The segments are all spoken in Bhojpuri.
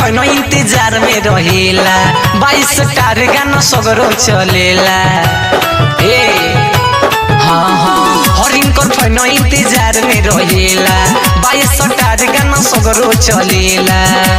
फैनो इंतजार में रहेला बाईस कार गाना सगरो चलेला ए हाँ हाँ हरिन कर फैनो इंतजार में रहेला बाईस कार गाना सगरो चलेला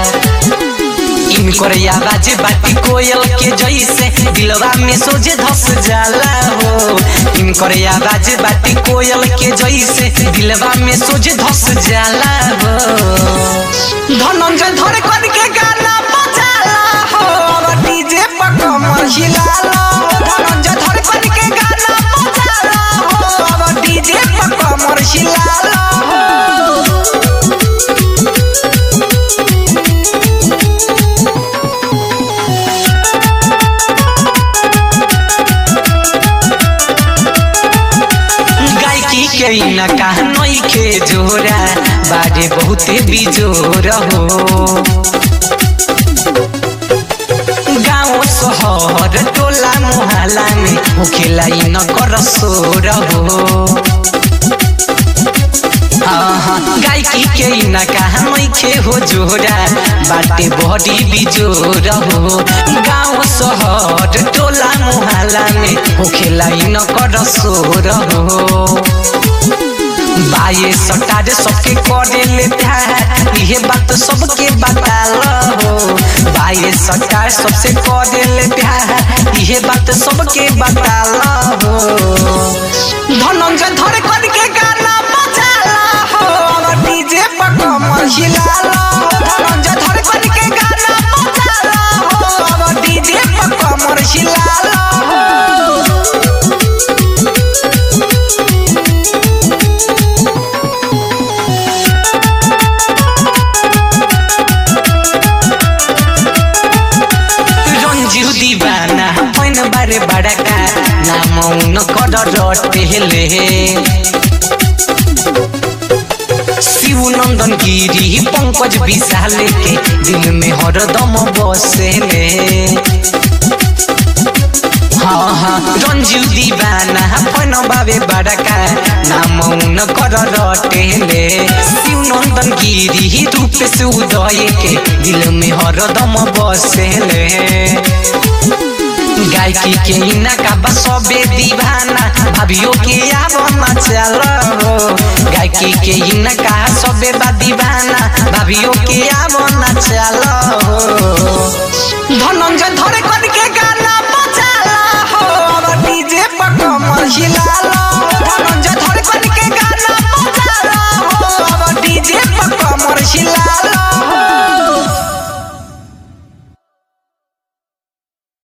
इनकर आवाज बाटी कोयल के जैसे दिलवा में सोझे धस जाला हो इनकर आवाज बाटी कोयल के जैसे दिलवा में सोझे धस जाला हो धनंजय धर कर के गाना बजाला हो और डीजे पर कमर हिलाला धनंजय धर कर के गाना बजाला हो और डीजे पर कमर हिलाला हो गायकी के न कहनई के जोरा बारे बहुते बिजोर हो गाँव शहर टोला मोहल्ला में होखेला इ न कर सोर हो आहा, गायकी के न कहनई के हो जोरा बाटे बड़ी बिजोर हो गाँव शहर टोला मोहल्ला में होखेला इ न कर सोर हो बाये सटार सबके करे ले प्यार इहे बात सबके बताल हो बाये सटार सबसे करे ले प्यार इहे बात सबके बताल हो धनंजय धर कर के गाना बजाला हो और डीजे पर कमर हिलाला धनंजय धर कर के गाना बजाला हो और डीजे पर कमर हिलाला हो रंजू दीवाना पैन बारे बड़का नाम उन कर रटेले शिव नंदन गिरी पंकज विशाल के दिल में हरदम बसेले हाँ हाँ रंजू दीवाना पैन बाबे बड़का नाम उन कर रटेले शिव नंदन गिरी रूप से उदय के दिल में हरदम बसेले गायकी के इनका बसबे दीवाना भाभियो के आवना चल हो गायकी के इनका सबे बा दीवाना भाभियो के आवना चल हो